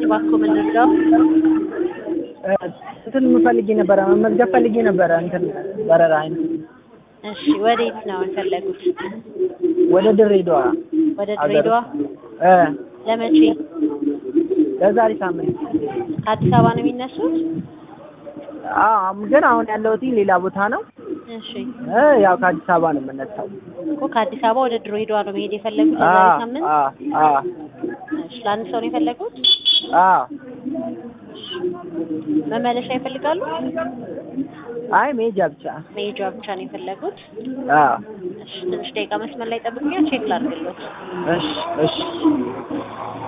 እባክዎ ምን ልርዳው? እ እንትን ፈልጌ ነበረ መመዝገብ ፈልጌ ነበረ እንትን በረራ አይነት እሺ ወዴት ነው የፈለጉት? ወደ ድሬዳዋ ወደ አገር ድሬዳዋ እ ለመቼ? ለዛሬ ሳምንት ከአዲስ አበባ ነው የሚነሱት? አዎ ግን አሁን ያለሁት ሌላ ቦታ ነው እሺ እ ያው ከአዲስ አበባ ነው የምነሳው እኮ ከአዲስ አበባ ወደ ድሬዳዋ ነው መሄድ የፈለጉት ለዛሬ አዎ ሳምንት? አዎ አዎ እሺ ለአንድ ሰው ነው የፈለጉት? አዎ መመለሻ ይፈልጋሉ? አይ መሄጃ ብቻ መሄጃ ብቻ ነው የፈለጉት? አዎ እሺ ትንሽ ደቂቃ መስመር ላይ ጠብቁኝ ቼክ ላድርግልዎት። እሺ እሺ